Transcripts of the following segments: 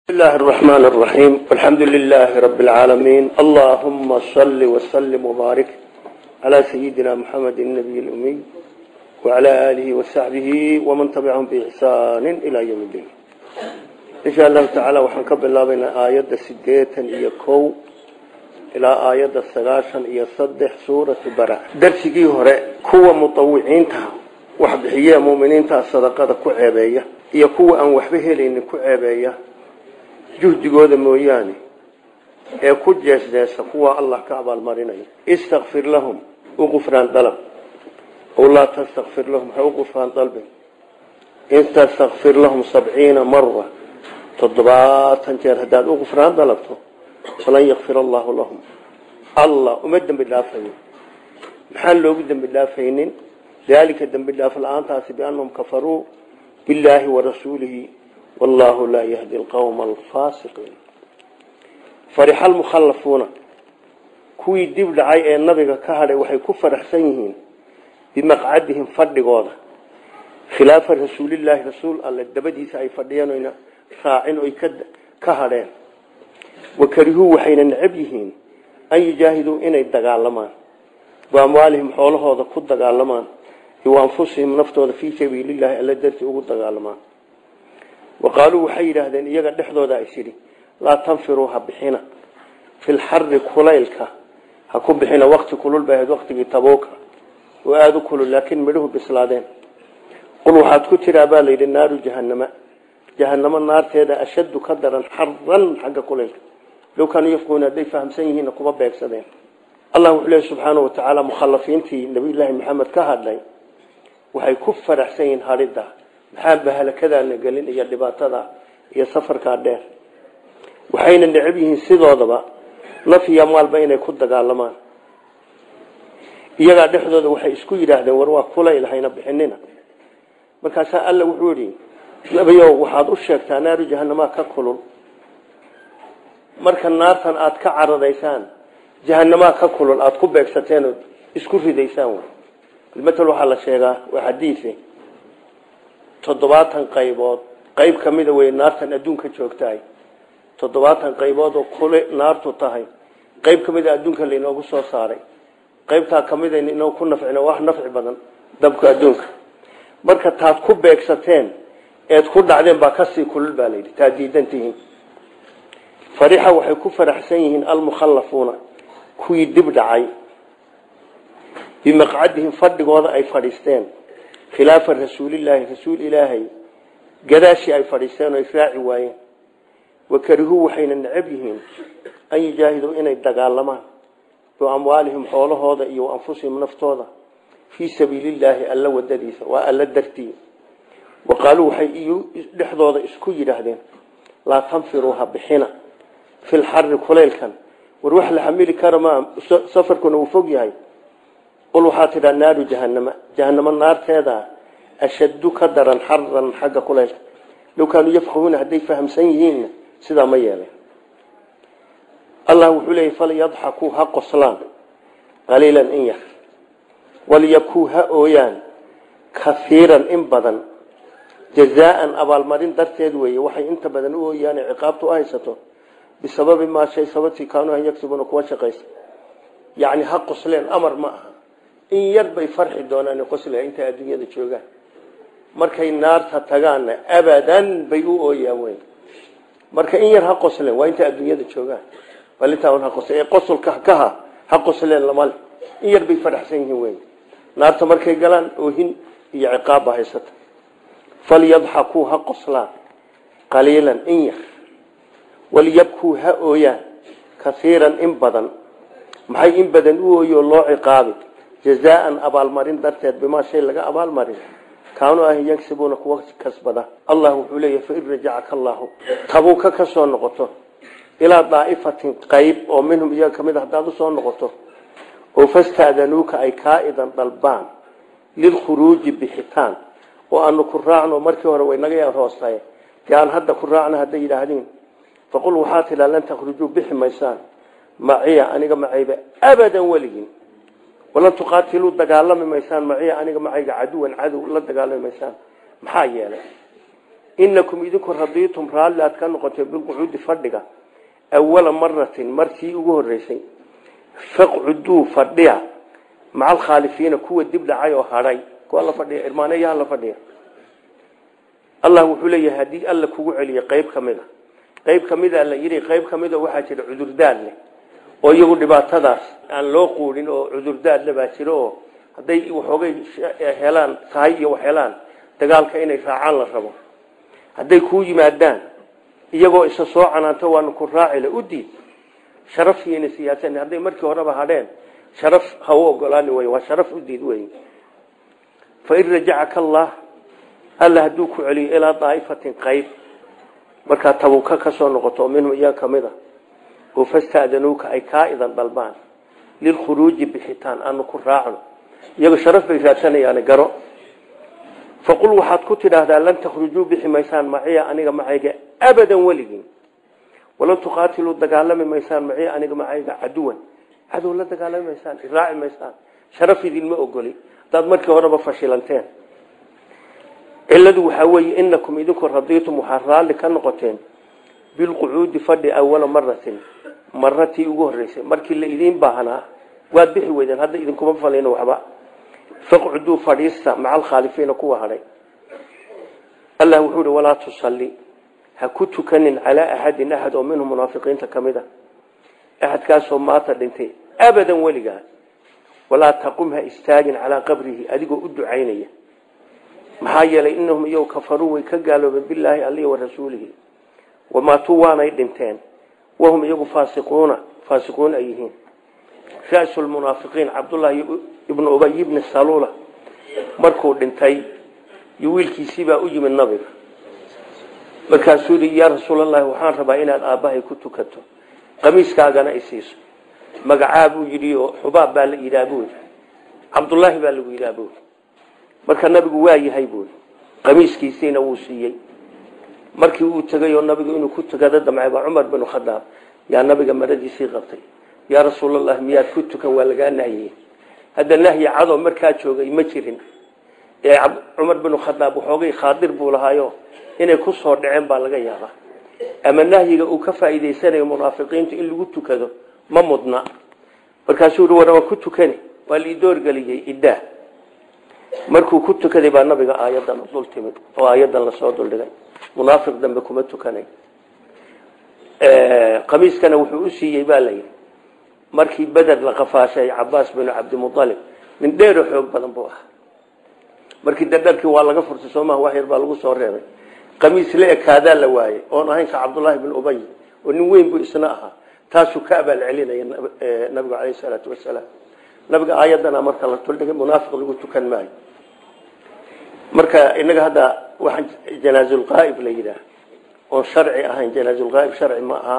بسم الله الرحمن الرحيم والحمد لله رب العالمين اللهم صل وسلم وبارك على سيدنا محمد النبي الأمي وعلى آله وصحبه ومن تبعهم بإحسان إلى يوم الدين إن شاء الله تعالى وحنكب الله بين آيات سديتا إيكو إلى آيات السلاشا إيصدح سورة برع درسي هراء كوة مطوعين تها وحبحية مؤمنين تها الصدقات كعبية إيكو أن وحبه لإن كعبية juhdigooda mooyaane ee ku jeesjeesa kuwa allah ka abaalmarinayo istakfir lahum u qufraan dalab ow laa tastakfir lahum ha u qufraan dalbin in tastakfir lahum sabciina mara toddobaatan jeer haddaad u qufraan dalabto falan yakfir allahu lahum allah uma dembi dhaafayo maxaan loogu dembi dhaafaynin daalika dembi dhaaf la-aantaasi biannahum kafaruu billaahi warasuulihi والله لا يهدي القوم الفاسقين فرح المخلفون كوي دب دعاي ee nabiga ka hadhay waxay ku faraxsan yihiin bimaqcadihim fadhigooda khilaaf rasuulillaah rasuul alla dabadiisa ay fadhiyeen raacin oo ka hadheen wakarihu waxayna necab yihiin an yujaahiduu inay dagaalamaan waamwaalihim xoolahooda ku dagaalamaan iyo anfusihim naftooda fii sabiilillahi alla darti ugu dagaalamaan waqaaluu waxay yidhaahdeen iyaga dhexdooda is yidhi laa tanfiruu ha bixina fi lxari kulaylka ha ku bixina wakti kulul bay ahayd waktigii tabuuka oo aada u kulul laakiin midhuhu bislaadeen qul waxaad ku tiraa baa layidhi naaru jahanama jahanamo naarteeda ashaddu ka daran xaran xagga kulaylka low kaanuu yafquuna hadday fahamsan yihiinna kuma beegsadeen allah wuxuu leehy subxaana wa tacaala mukhalafiintii nabiyullaahi maxamed ka hadlay waxay ku faraxsan yihiin hadhidda maxaa bahalakadaana gelin iyo dhibaatada iyo safarkaa dheer waxayna necab yihiin sidoodaba naf iyo maalba inay ku dagaalamaan iyagaa dhexdooda waxay isku yidhaahdeen war waa kulayl hayna bixinina markaasaa alla wuxuu yihi nabiyow waxaad u sheegtaa naaru jahanamaa ka kulul marka naartan aada ka cararaysaan jahanamaa ka kulul aada ku beegsateen ood isku ridaysaan matal waxaa la sheegaa waa xadiise toddobaatan qaybood qayb ka mida wey naartan adduunka joogtahay toddobaatan qaybood oo kule naartu tahay qayb ka mida adduunka lainoogu soo saaray qaybtaa ka mida inoo ku nafcina wax nafci badan dabka adduunka marka taad ku beegsateen eed ku dhacdeen baa kasii kulul baa layidhi taad diidan tihiin farixa waxay ku faraxsan yihiin almukhallafuuna kuwii dib dhacay bimaqcadihim fadhigooda ay fadhiisteen khilaafa rasuulilaahi rasuul ilaahay gadaashii ay fadhiisteen oo israaci waayeen wakarihuu waxayna necab yihiin an yujaahiduu inay dagaalamaan biamwaalihim xoolahooda iyo anfusihim naftooda fii sabiilillaahi alla wadadiisa waa alla dartii wa qaaluu waxay dhexdooda isku yidhaahdeen laa tanfiruu ha bixina fi lxari kulaylkan war wax la xamili kara maa safarkuna uu fog yahay qul waxaa tidhaa naaru jahanama jahanamo naarteeda ashaddu ka daran xaran xagga kulaylka low kaanuu yafqahuuna hadday fahamsan yihiinna sidaa ma yeelen allah wuxuu leeyay falyadxakuu ha qoslaan qaliilan in yar walyakuu ha ooyaan kaiiran in badan jazaaan abaalmarin darteed weeye waxay inta badan u ooyaan ciqaabtu u haysato bisababi maa shay sababtii kaanuu an yagsibuuna kuwa shaqaysa yacni ha qosleen amar ma aha in yar bay farxi doonaan qosla intay adduunyada joogaan markay naarta tagaanna abadan bay u ooyaan weyn marka in yar ha qosleen waa intay adduunyada joogaan balintaa ha qosle ee qosolka kaha ha qosleen lamale in yar bay faraxsan yihiin weyn naarta markay galaan oohin iyo ciqaabba haysata falyadxakuu ha qoslaan qaliilan in yar walyabkuu ha ooyaan kaiiran in badan maxay in badan u ooyo loo ciqaabi jazaan abaalmarin darteed bimaa shay laga abaalmarin kaanuu ah yagsibuuna kuwa kasbada allah wuxuu leeyahy fain rajacaka allaahu tabuuka ka soo noqoto ilaa daa'ifatin qayb oo minhum iyaga kamid a haddaad usoo noqoto oo fastaadanuuka ay kaa idan dalbaan lilkhuruuji bixitaan oo aanu ku raacno markii hore way naga hoostaye dee aan hadda ku raacno hadday yidhaahdiin faqul waxaa tidhaa lan takhrujuu bixi maysaan maciya aniga macayba abadan weligin walan tuqaatiluu dagaalami maysaan maciya aniga macayga caduwan cadow la dagaalami maysaan maxaa yeelay inakum idinku radiitum raalli aad ka noqotee bilqucuudi fadhiga awala maratin markii ugu horeysay faqcuduu fadhiya maca alkhaalifiina kuwa dib dhacay oo hadhay kuwa la fadhiya irmaaneeyaha la fadhiya allah wuxuu leeyahay haddii alla kugu celiyo qayb ka mid a qayb ka mida la yidhi qayb ka mida waxaa jira cudurdaad leh oo iyagu dhibaatadaas aan loo quudhin oo cudurdaad le baa jiro oo hadday waxoogay helaan tahay iyo wax helaan dagaalka inay raacaan la rabo hadday kuu yimaadaan iyagoo isa soo canaanto waanu ku raacile u diid sharafkiina siyaasan hadday markii horeba hadheen sharaf ha u ogolaani wey waa sharaf u diid wey fain rajacaka allah alla hadduu ku celiyo ilaa daa'ifatin qayb markaa tabuka ka soo noqoto minhum iyaga ka mid a oo fasta'danuuka ay kaa idan dalbaan lilkhuruuji bixitaan aanu ku raacno iyago sharaf bay raadsanayaani garo faqul waxaad ku tidhaahdaa lan takhrujuu bixi maysaan maciya aniga macayga abadan weligin walan tuqaatiluu dagaalami maysaan maciya aniga macayga caduwan cadow la dagaalami maysaan iraaci maysaan sharaf idinma ogoli haddaad markii horeba fashilanteen ciladu waxaa weeye inakum idinku radiitum waxaad raalli ka noqoteen bilqucuudi fadhi awala maratin maratii ugu horeysay markii la idiin baahnaa waad bixi weydeen hadda idinkuma falin waxba faqcuduu fadhiista maca alkhaalifiina kuwa hadhay allah wuxuu hi walaa tusalli ha ku tukanin calaa axadin axad oo minhum munaafiqiinta ka mid a axadkaasoo maata dhintay abadan weligaa walaa taqum ha istaagin calaa qabrihi adigoo u ducaynaya maxaa yeelay inahum iyagu kafaruu way ka gaaloobeen bilaahi alihi wa rasuulihi wamaatuu waanay dhinteen wahum iyagu faasiquuna faasiquun ay yihiin ra-su lmunaafiqiin cabdullaahi ibnu ubay ibni saluula markuu dhintay iyo wiilkiisiibaa u yimid nabiga markaasuu yidhi yaa rasuulallaahi waxaan rabaa inaad aabbahay ku tukato qamiiskaagana isiiso magacaa buu yidhi oo xubaab baa la yidhaha buu yidhi cabdullaahi baa lagu yidhaha buu yidhi marka nabigu waa yahay buu yidhi qamiiskiisiina wuu siiyey markii uu tegay oo nabigu inuu ku tukado damcay baa cumar binu khadaab yaa nabiga maradiisii qabtay yaa rasuulallah miyaad ku tukan waa lagaa nahyey hadda nahyi cadow markaa joogay ma jirin ee cumar binu khadaab waxoogay khaadir buu lahaayo inay ku soo dhaceen baa laga yaabaa ama nahyiga uu ka faa'iidaysanayo munaafiqiintu in lagu tukado ma mudna markaasuu yihi war waa ku tukani waa la idoorgeliyey iddaa markuu ku tukaday baa nabiga aayadan dul timid oo aayadan lasoo duldhigay munaafiq dambe kuma tukanay qamiiskana wuxuu u siiyey baa layidhi markii beder la qafaashay cabaas binu cabdimualib nin dheero xoog badan buu ahaa markii dadharkii waa laga furtay soomaha wax yar baa lagu soo reebay qamiis la ekaadaa la waayey oon ahayn ka cabdullaahi bin ubay oo nin weyn buu isna ahaa taasuu ka abaal celinaya nabigu caleyhi salaatu wasalaam nabiga aayadana marka la tuldhigay munaafiq lagu tukan maayo marka inaga hadda waxaan janaazulqaa'ib la yidhaah oon sharci ahayn janaazulqaa'ib sharci ma aha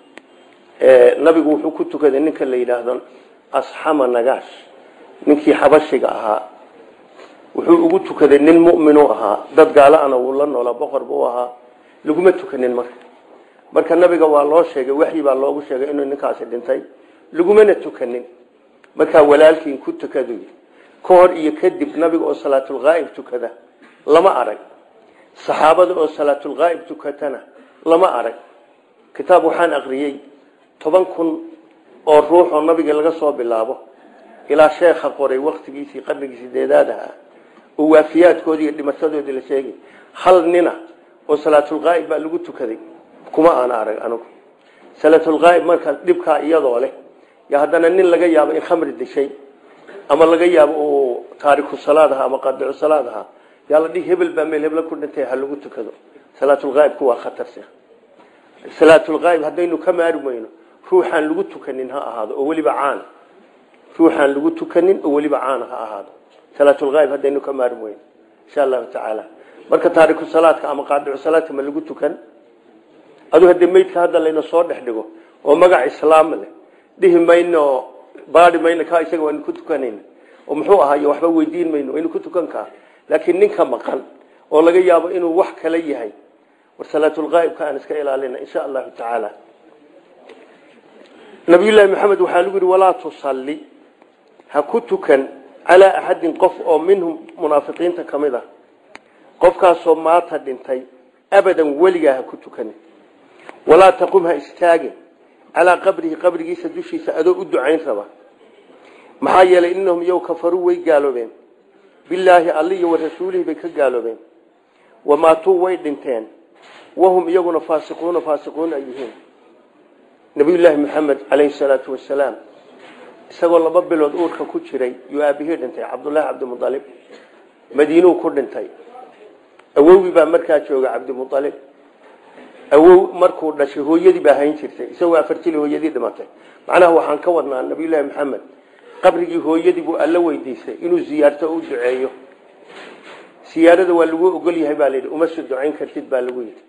nabigu wuxuu ku tukaday ninka la yidhaahdo asxama nagaash ninkii xabashiga ahaa wuxuu ugu tukaday nin mu'minu ahaa dad gaalaana wuu la noolaa boqor buu ahaa laguma tukanin marka marka nabiga waa loo sheegay waxyi baa loogu sheegay inuu ninkaasi dhintay lagumana tukanin markaa walaalkiin ku tukadu ka hor iyo kadib nabiga oo salaatulqaa'ib tukada lama arag saxaabada oo salaatulqaa'ib tukatana lama arag kitaab waxaan aqriyey toban kun oo ruux oo nabiga laga soo bilaabo ilaa sheekha qoray waktigiisii qarnigii sideedaad ahaa oo waafiyaadkoodii iyo dhimashadoodii la sheegay hal nina oo salaatulqaa'ib baa lagu tukaday kuma aana arag anigu salaatulqaa'ib marka dhibkaa iyadoo leh yo haddana nin laga yaabo in khamri dishay ama laga yaabo uu taariku salaad ahaa ama qadicu salaad ahaa yaa la dhihi hebel baa meel hebla ku dhintay ha lagu tukado salaatulqaa'ibku waa khatarsi salaatulqaa'ib haddaynu ka maari weyno ruuxaan lagu tukanin ha ahaado oo weliba caan ruuxaan lagu tukanin oo weliba caan ha ahaado salaatulqaa'ib haddaynu ka maari weyno insha allahu tacaala marka taariku salaadka ama qaadicu salaadka ma lagu tukan adu haddii meydka hadda layna soo dhex dhigo oo magac islaam leh dhihi mayno baadi mayno ka isaga waynu ku tukanayna oo muxuu ahaay waxba weydiin mayno waynu ku tukan kaa laakiin ninka maqan oo laga yaabo inuu wax kala yahay war salaatulqaa'ibka aan iska ilaalina insha allahu tacaala nabiyullaahi maxamed waxaa lagu yihi walaa tusalli ha ku tukan calaa axadin qof oo minhum munaafiqiinta ka mid a qofkaasoo maata dhintay abadan weligaa ha ku tukanin walaa taqum ha istaagin calaa qabrihi qabrigiisa dushiisa adoo u ducayn raba maxaa yeelay inahum iyow kafaruu way gaaloobeen bilaahi alli iyo wa rasuulihi bay ka gaaloobeen wamaatuu way dhinteen wahum iyaguna faasiquuna faasiquun ay yihiin nabiyullaahi maxamed calayhi salaatu wasalaam isagoo laba bilood uurka ku jiray yuu aabihii dhintay cabdullaahi cabdimualib madiinuu ku dhintay awowgii baa markaa jooga cabdimualib awow markuu dhashay hooyadii baa hayn jirtay isagoo afar jili hooyadii dhimatay macnaha waxaan ka wadnaa nabiyullaahi maxamed qabrigii hooyadii buu alla weydiisay inuu ziyaarto o u duceeyo siyaarada waa lagu ogol yahay baa layidhi uma soo ducayn kartid baa lagu yidhi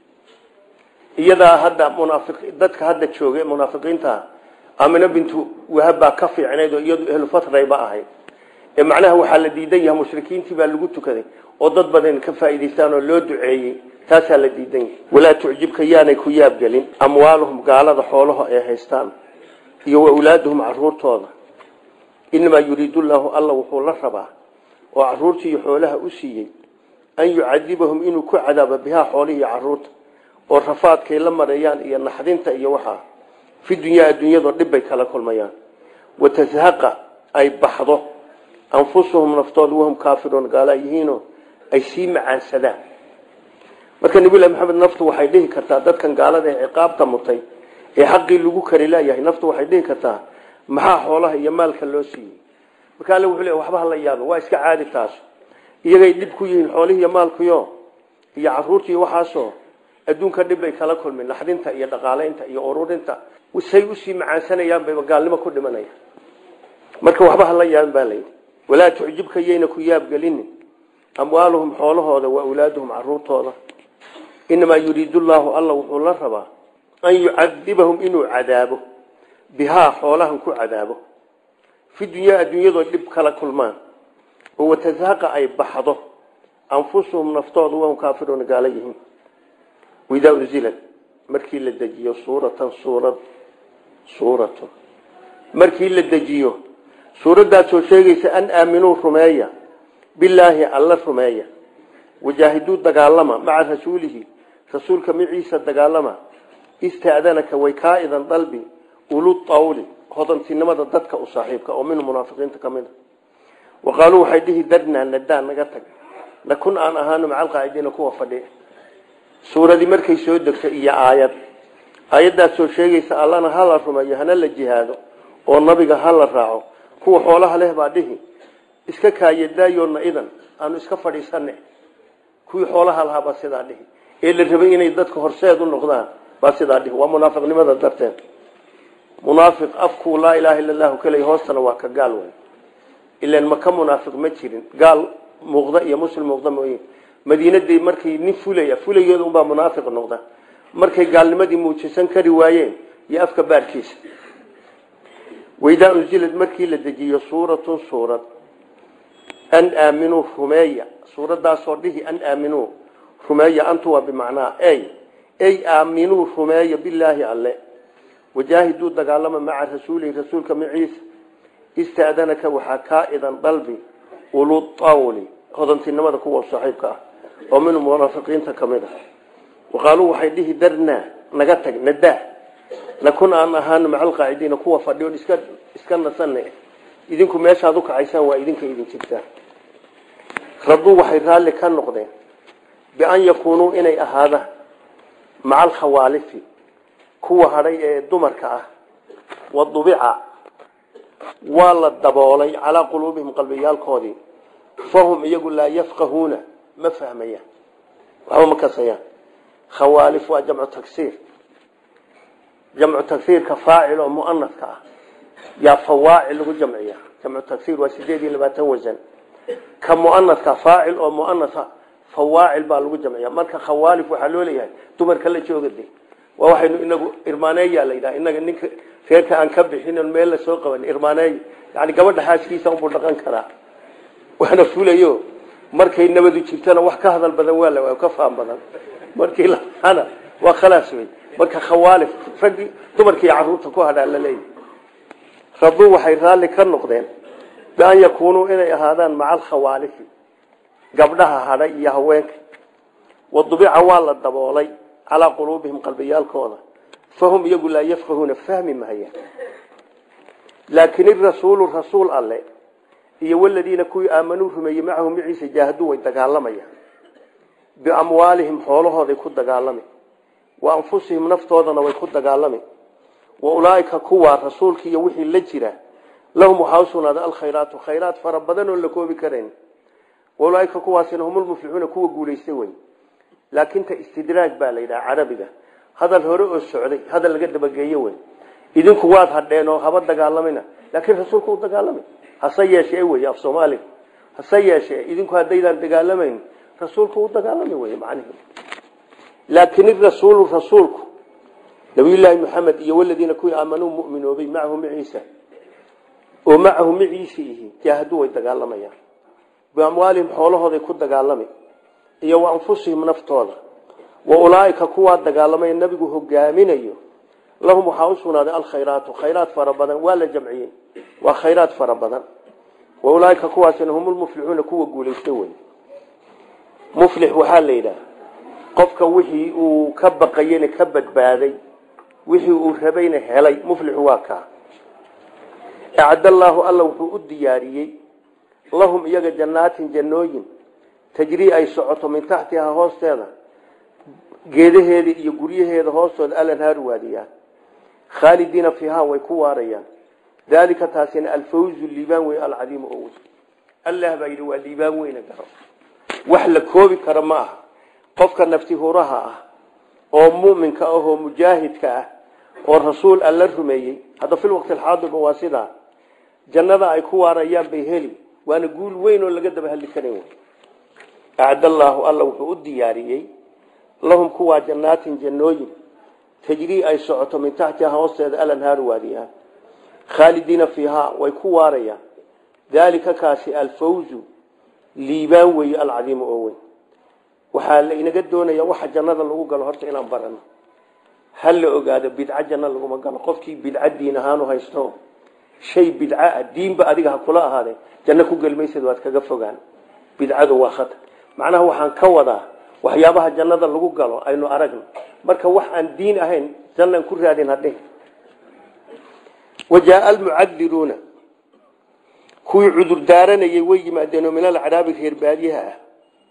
iyadaa hadda munaafiq dadka hadda jooga munaafiqiinta amina bintu wahab baa ka fiicnayd oo iyadu ehlu fatrayba ahayd ee macnaha waxaa la diidan yahay mushrikiintii baa lagu tukaday oo dad badan ka faa'iidaystaan oo loo duceeyey taasaa la diidan yahay walaa tucjibka yaanay ku yaabgelin amwaaluhum gaalada xoolaha ay haystaan iyo wa awlaaduhum caruurtooda inamaa yuriidu llaahu alla wuxuu la rabaa oo caruurtii iyo xoolaha u siiyey an yucadibahum inuu ku cadaabo bihaa xoolihii iyo caruurta oo rafaadkay la mareeyaan iyo naxdinta iyo waxaa fi dunyaa adduunyadoo dhib bay kala kulmayaan watazhaqa ay baxdo anfusuhum naftooda wahum kaafiruun gaala yihiinoo ay sii macaansadaan marka nabilahi maxamed naftu waxay dhihi kartaa dadkan gaalada ee ciqaabta mutay ee xaqii lagu kari laayahay naftu waxay dhihi kartaa maxaa xoolaha iyo maalka loo siiyey marka alle wuxuu le waxba hala yaaba waa iska caadi taas iyagay dhib ku yihiin xoolihii iyo maalkuyo iyo caruurtii waxaasoo adduunka dhib bay kala kulmeen naxdinta iyo dhaqaalaynta iyo ururinta say usii macaansanayaan bayba gaalnimo ku dhimanaya marka waxba hala yaaban baa layidhi walaa tucjibka yayna ku yaabgelinin amwaaluhum xoolahooda wa awlaaduhum caruurtooda inamaa yuriidu llaahu alla wuxuu la rabaa an yucadibahum inuu cadaabo bihaa xoolahan ku cadaabo fi dunyaa adduunyadoo dhib kala kulmaan oo watazhaqa ay baxdo anfusuhum naftooda wahum kaafiruuna gaala yihiin waidaa unzilad markii la dejiyo suuratan suurad suuratun markii la dejiyo suuraddaasoo sheegaysa an aaminuu rumeeya bilaahi alla rumeeya wajaahiduu dagaalama maca rasuulihi rasuulka maciisa dagaalama istaadanaka way kaa idan dalbi ulu tawli hodantinimada dadka u saaxiibka oo minhu munaafiqiinta ka mid a wa qaaluu waxay dhihi darnaa nadaan naga tag nakun aan ahaano maca alqaacidiina kuwa fadhiya suuradii markay soo degto iyo aayad aayaddaasoo sheegaysa allana ha la rumeeyo hana la jihaado oo nabiga ha la raaco kuwa xoolaha leh baa dhihi iska kaayadaayoona idan aanu iska fadhiisane kuwii xoolaha lahaa baa sidaa dhihi ee la rabay inay dadka horseed u noqdaan baa sidaa dhihi waa munaafiqnimada darteed munaafiq afkuu laa ilaaha illa allahu kaley hoostana waa ka gaal wey ilan maka munaafiq ma jirin gaal muuqda iyo muslim muuqda mooye madiinadii markay nin fulaya fulayooda unbaa munaafiq noqda markay gaalnimadii muujisan kari waayeen iyo afka baarkiisa waidaa unzilad markii la dejiyo suuratun suurad an aaminuu rumeeya suuradaasoo dhihi an aaminuu rumeeya antu waa bimacnaa ey ey aaminuu rumeeya bilaahi alle wajaahiduu dagaalama maca rasuulihi rasuulka maciisa istaadanaka waxaa kaa idan dalbi ulutawli hodantinimada kuwa saaxiibka ah oo min munaafiqiinta ka mid ah waqaaluu waxay dhihi darnaa naga tag nadaa nakun aan ahaano maca alqaacidiina kuwa fadhiyo iska iska nasane idinku meeshaad u kacaysaan waa idinka idin jirtaan raduu waxay raalli ka noqdeen bian yakuunuu inay ahaadaan maca alkhawaalifi kuwa hadhay ee dumarka ah wadubica waa la daboolay calaa quluubihim qalbiyaalkoodii fahum iyagu laa yafqahuuna ma fahmayaan waxba ma kasayaan khawaalif waa jamcu tagsiir jamcu tagsiirka faacil oo muanafka ah yaa fawaacil lagu jamciya jamcu tagsiir waa sideed iyo labaatan wasan ka muanafka faacil oo muanasa fawaacil baa lagu jamciya marka khawaalif waxaa loo leeyahay dumarka la joogade waa waxaynu inagu irmaaneeya la yidhaha inaga ninka reerka aan ka bixin meel la soo qaban irmaaneey yani gabadha xaaskiisa unbuu dhaqan karaa waana fulayo markay nabadu jirtana wax ka hadal badan waa la ka faham badan markii laana waa khalaas wey marka khawaalif raggii dumarkii caruurta ku hadhaa la leeyahy raduu waxay raalli ka noqdeen bian yakuunuu inay ahaadaan maca alkhawaalifi gabdhaha hadhay iyo haweenka wadubica waa la daboolay calaa quluubihim qalbiyaalkooda fahum iyagu laa yafqahuuna fahmi mahayaan laakin irasuulu rasuul alle iyo waladiina kuwii aamanuu rumeeyey macahu maciisa jaahaduu way dagaalamayaan biamwaalihim xoolahooday ku dagaalami wa anfusihim naftoodana way ku dagaalami wa ulaaika kuwaa rasuulka iyo wixii la jira lahum waxaa usugnaaday alkhayraatu khayraat fara badan oon la koobi karayn wa ulaaika kuwaasina humulmuflixuuna kuwa guulaystay wey laakin ta istidraaj baa la yidhaha carabiga hadal hore oo socday hadal laga dabageeye wey idinku waad hadheen oo haba dagaalamina laakiin rasuulku u dagaalamay hase yeeshee wey af soomaaliga hase yeeshee idinku haddaydaan dagaalamayn rasuulku u dagaalami wey macnihi laakin irasuulu rasuulku nabiyullaahi maxamed iyo waladiina kuwii aamanuu muminoobay macahu maciisa oo macahu maciisa ihi jaahaduu way dagaalamayaan biamwaalihim xoolahooday ku dagaalami iyo wa anfusihim naftooda wa ulaaika kuwaa dagaalamay nabigu hogaaminayo lahum waxaa u sugnaaday alkhayraatu khayraat fara badan waa la jamciyey waa khayraat fara badan wa ulaaika kuwaasina humulmuflixuuna kuwa guulaysta wey muflix waxaa la yidhaha qofka wixii uu ka baqayena ka badbaaday wixii uu rabayna helay muflixu waa kaa acdallaahu alla wuxuu u diyaariyey lahum iyaga jannaatin jannooyin tajrii ay socoto min taxtihaa hoosteeda geedaheeda iyo guryaheeda hoostooda alanhaaru waadiyaan khaalidiina fiihaa way ku waarayaan daalika taasina alfawzu liibaan wey alcadiimu oo weyn allah baa yidhi waa liibaan weyna garo wax la koobi karo ma aha qofka nafti huraha ah oo muminka ah oo mujaahidka ah oo rasuul alla rumeeyey hadda fil waqti alxaadirba waa sidaa jannada ay ku waarayaan bay heli waana guul weyn oo laga daba hadli karin wey acdallaahu alla wuxuu u diyaariyey lahum kuwaa jannaatin jannooyin tajrii ay socoto min taxtiha hoosteeda alanhaaru waadiyaan khaalidiina fiihaa way ku waarayaan daalika kaasi alfawzu liibaan weeye alcadiimu oo weyn waxaa la inaga doonaya waxa jannada lagu galo horta inaan barano ha la ogaado bidco janno laguma galo qofkii bidco diin ahaanu haysto shay bidco ah diinba adiga ha kula ahaadee janno ku gelmaysad waad kaga fogaan bidcadu waa khatar macnaha waxaan ka wadaa waxyaabaha jannada lagu galo aynu aragno marka wax aan diin ahayn jannaan ku raadin hadhe wajaaa almucadiruuna kuwii cudur daaranayay way yimaadeen oo min alcaraabi reer baadiyaha ah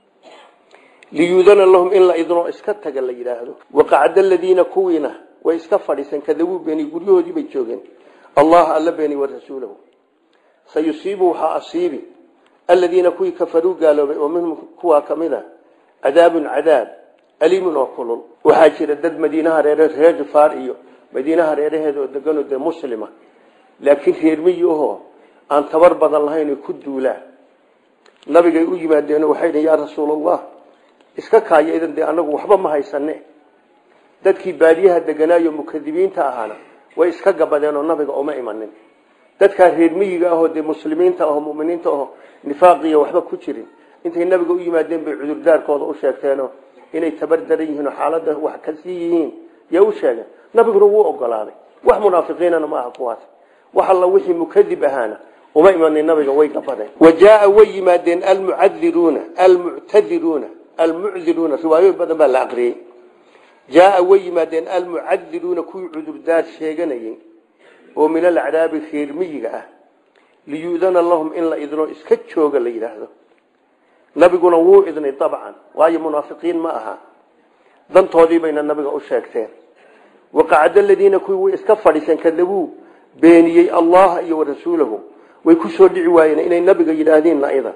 liyuudana lahum in la idnoo iska taga la yidhaahdo waqacda aladiina kuwiina way iska fadhiiseen kadabuu beeni guryahoodii bay joogeen allah alla beeni wa rasuulahu sayusiibu waxaa asiibi aladiina kuwii kafaruu gaaloobay oo minhum kuwaa kamid a cadaabun cadaab aliimun oo kulul waxaa jira dad madiinaha reere reer jifaar iyo madiinaha reeraheeda oo deganoo dee muslima laakiin reer miyi ahoo aan tabar badan lahayn ku duulaan nabigay u yimaadeen waxay dhi yaa rasuulallah iska kaaya idan dee anagu waxba ma haysane dadkii baadiyaha deganaayo mukadibiinta ahaana way iska gabadeen oo nabiga uma imanin dadkaa reer miyiga ahoo dee muslimiinta aho muminiinta aho nifaaqiya waxba ku jirin intay nabiga u yimaadeen bay cudurdaarkooda u sheegteenoo inay tabar daran yihiin oo xaalada wax kasii yihiin yaa u sheegeen nabiguna wuu ogolaaday wax munaafiqiinana ma aha kuwaas wax alla wixii mukadib ahaana uma imanin nabiga way gabadeen wajaaa way yimaadeen almucadiruuna almuctadiruuna almucdiruuna riwaayoyin badan baa la aqriyey jaaa way yimaadeen almucadiruuna kuwii cudurdaar sheeganayay oo min alacraabi reer miyiga ah liyuudana lahum in la idno iska jooga la yidhaahdo nabiguna wuu idnay dabcan waayo munaafiqiin ma aha dantoodii bayna nabiga u sheegteen waqacda aladiina kuwii way iska fadhiiseen kadabuu beeniyey allaha iyo warasuulahu way ku soo dhici waayeen inay nabiga yidhaahdeen naida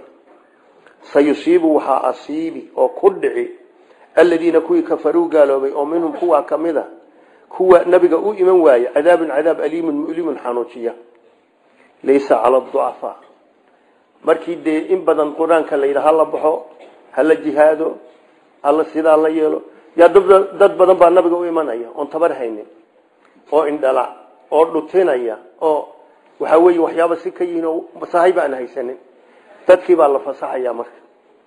sayusiibu waxaa asiibi oo ku dhici aladiina kuwii kafaruu gaaloobay oo minhum kuwaa kamid a kuwa nabiga u iman waaye cadaabun cadaab aliimun mulimun xanuujiya laysa cala ducafaa markii dee in badan qur-aanka la yidha hala baxo hala jihaado hala sidaa la yeelo yaa dad badan baa nabiga u imanaya oon tabar haynin oo indhala oo dhutinaya oo waxaa weeye waxyaaba si ka yihiin oo sahayba aan haysanin dadkii baa la fasaxaya marka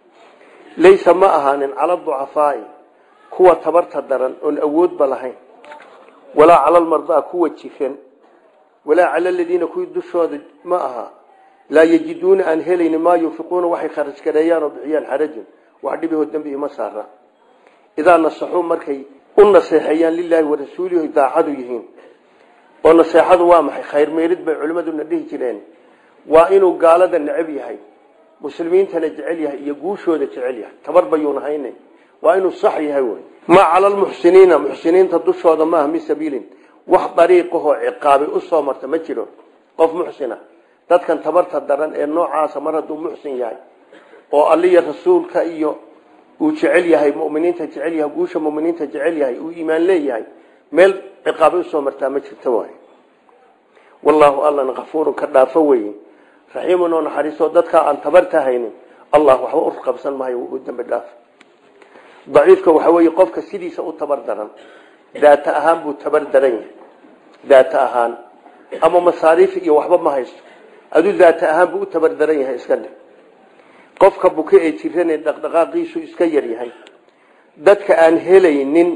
laysa ma ahaanin cala ducafaai kuwa tabarta daran oon awoodba lahayn walaa cala almardaa kuwa jiran walaa cala aladiina kuwii dushooda ma aha laa yajiduuna aan helayni maa yunfiquuna waxay kharaj gareeyaan oo bixiyaan xarajun wax dhibihoo dembi ima saara idaa nasaxuu markay u naseexeeyaan lilaahi warasuulihi daacadu yihiin oo naseexadu waa maxay khayr meerid bay culimmaduna dhihi jireen waa inuu gaalada necab yahay muslimiintana jecel yahay iyo guushooda jecel yahay tabar bayuun hayne waa inuu sax yahay wey maa cala lmuxsiniina muxsiniinta dushooda maaha min sabiilin wax dariiqahoo ciqaabay usoo marta ma jiro qof muxsina dadkan tabarta daran ee noocaasa mar hadduu muxsin yahay oo alliya rasuulka iyo uu jecel yahay muminiinta jecel yahay guusha muminiinta jecel yahay uu iimaan leeyahay meel ciqaabay usoo martaa ma jirto waay wallaahu allana kafuurun ka dhaafo weye raxiimun oo naxariiso dadkaa aan tabarta haynin allah waxba u qabsan maayo u dambi dhaaf daciifka waxa weeye qofka sidiisa u tabar daran daata ahaan buu tabar daran yahay daata ahaan ama masaariif iyo waxba ma haysto aduu daata ahaan buu u tabar daran yahay iska dhe qofka buke ee jiran ee dhaqdhaqaaqiisu iska yar yahay dadka aan helaynin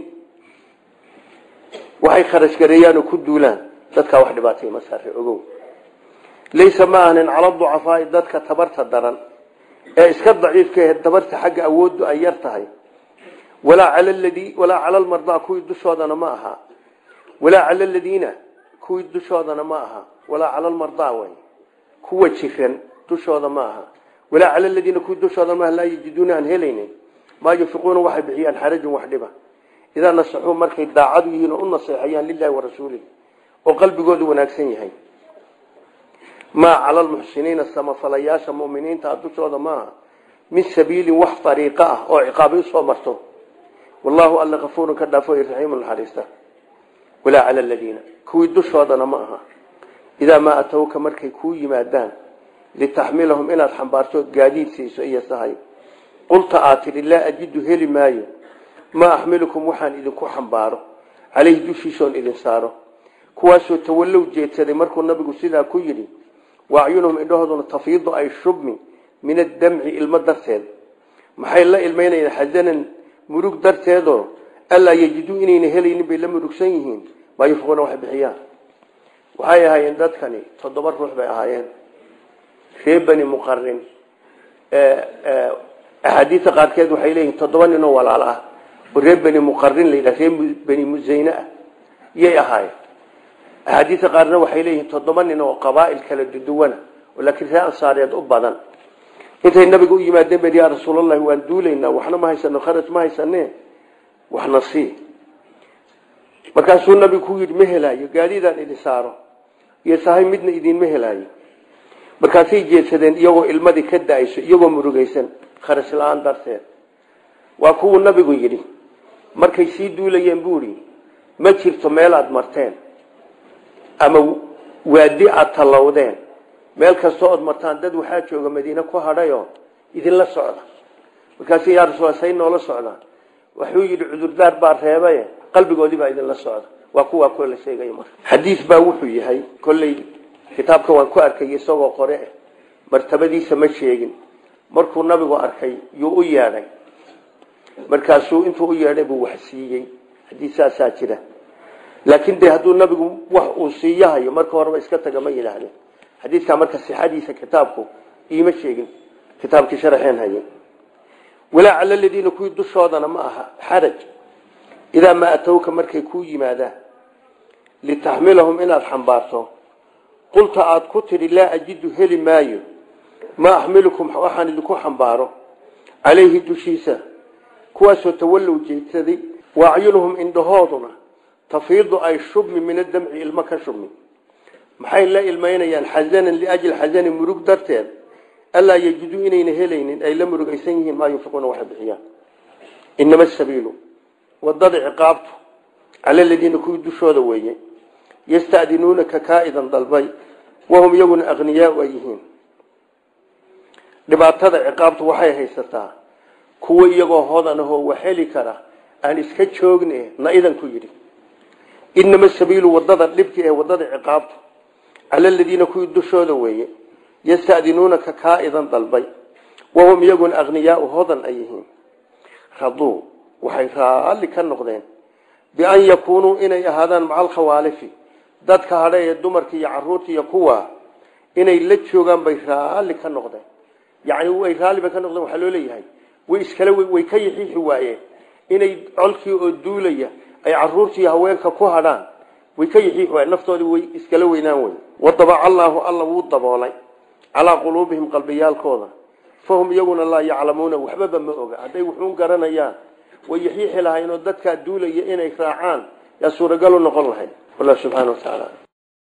waxay kharash gareeyaan oo ku duulaan dadkaa wax dhibaatay ma saare ogow laysa ma ahnin cala ducafaai dadka tabarta daran ee iska daciifka ee tabarta xagga awooddu ay yar tahay walaa cala ladii walaa cala almardaa kuwii dushoodana ma aha walaa cala aladiina kuwii dushoodana ma aha walaa cala almardaa way kuwa jiran dushooda ma aha walaa cala aladiina kuwii dushooda maaha laa yajiduuna aan helaynin maa yunfiquuna waxay bixiyaan xarajun wax dhiba idaa nasaxuu markay daacadu yihiin oo u naseexayaan lilahi warasuulihi oo qalbigoodu wanaagsan yahay maa cala lmuxsiniina samafalayaasha muminiinta dushooda maaha min sabiilin wax ariiqo ah oo ciqaabay usoo marto wallaahu alla kafuurun ka dhaafo raxiimu naxariista walaa cala aladiina kuwii dushoodana ma aha idaa maa atowka markay kuu yimaadaan litaxmilahum inaad xambaarto gaadiid siiso iyo sahay qulta aad tidhi laa ajidu heli maayo maa axmilukum waxaan idinku xambaaro caleyhi dushiisoon idin saaro kuwaasoo tawallow jeedsaday markuu nabigu sidaa ku yidhi waacyunuhum indhahooduna tafiidu ay shubmi min addamci ilmo darteed maxay la ilmaynayaan xasanan murug darteedoo allaa yejiduu inayna helaynin bay la murugsan yihiin maa yunfiquuna waxay bixiyaan waxay ahaayeen dadkani toddoba ruux bay ahaayeen ree bani muqarin axaadiista qaarkeed waxay leeyihin toddoba ninoo walaal ah oo ree bani muqarin la yidhaha ree bani musayne ah yay ahaayeen axaadiista qaarna waxay leeyihiin toddoba nin oo qabaa'il kala duduwana oo laakiin ree ansaareed u badan intay nabiga u yimaadeen been yaa rasuulallahi waan duulaynaa waxna ma haysano kharaj ma haysane waxna sii markaasuu nabigu ku yidhi ma helaayo gaadiidaan idin saaro iyo sahay midna idinma helaayo markaasay jeedsadeen iyagoo ilmadii ka da-ayso iyagoo murugaysan kharaj la-aan darteed waa kuwuu nabigu yidhi markay sii duulayeen buu idhi ma jirto meel aada marteen ama waadi aada tallowdeen meel kastoo ood martaan dad waxaa jooga madiine ku hadhayoo idinla socda markaasu yaa rasuul say noola socdaan wuxuu yidhi cudurdaar baa reebaye qalbigoodii baa idinla socda waa kuwaa kuwa la sheegaya marka xadiis baa wuxuu yahay kolley kitaabka waan ku arkay isagoo qore ah martabadiisa ma sheegin markuu nabigu arkay yuu u yeedhay markaasuu intuu u yeedhay buu wax siiyey xadiis saasaa jira laakiin de hadduu nabigu wax uu siiyahayo marka horeba iska taga ma yidhaahdeen xadiidkaa marka sixadiisa kitaabku iima sheegin kitaabkii sharaxeen haye walaa cala ladiina kuwii dushoodana ma aha xaraj idaa maa atowka markay kuu yimaadaan litaxmilahum inaad xambaarto qulta aada ku tidhi laa ajidu heli maayo maa axmilukum waxaan idinku xambaaro calayhi dushiisa kuwaasoo tawallow jeedsaday waacyunuhum indhahooduna tafiidu ay shubmi min adamci ilmo ka shubmi maxay la ilmaynayaan xasanan liajli xasani murug darteed allaa yejiduu inayna helaynin ay la murugaysan yihiin maa yunfiquuna waxay bixiyaan inama asabiilu wadada ciqaabtu cala ladiina kuwii dushooda weeye yastadinuunaka kaa'idan dalbay wahum iyaguna akhniyaau ay yihiin dhibaatada ciqaabtu waxay haysataa kuwa iyagoo hodan ahoo wax heli kara aan iska joogne na idanku yidhi inama sabiilu wadada dhibki ee wadada ciqaabtu cala ladiina kuwii dushooda weeye yastadinuunaka kaa'idan dalbay wahum iyaguna akhniyaau hodan ay yihiin raduu waxay raalli ka noqdeen bian yakuunuu inay ahaadaan maca alkhawaalifi dadka hadha ee dumarka iyo caruurta iyo kuwa inay la joogaan bay raalli ka noqdeen yacni way raalli bay ka noqdeen waxaa loo leeyahay way iskale way ka yixiixi waayeen inay colkii oo duulaya ay caruurtii haweenka ku hadhaan way ka yixiix waay naftoodii way iskala weynaan wey wadabaca allaahu alla wuu daboolay calaa quluubihim qalbiyaalkooda fahum iyaguna laa yaclamuuna waxbaba ma oga hadday wuxuun garanayaan way yaxiixi lahayn oo dadkaa duulaya inay raacaan yaa suuragalu noqon lahayd wallah subxana wa tacaala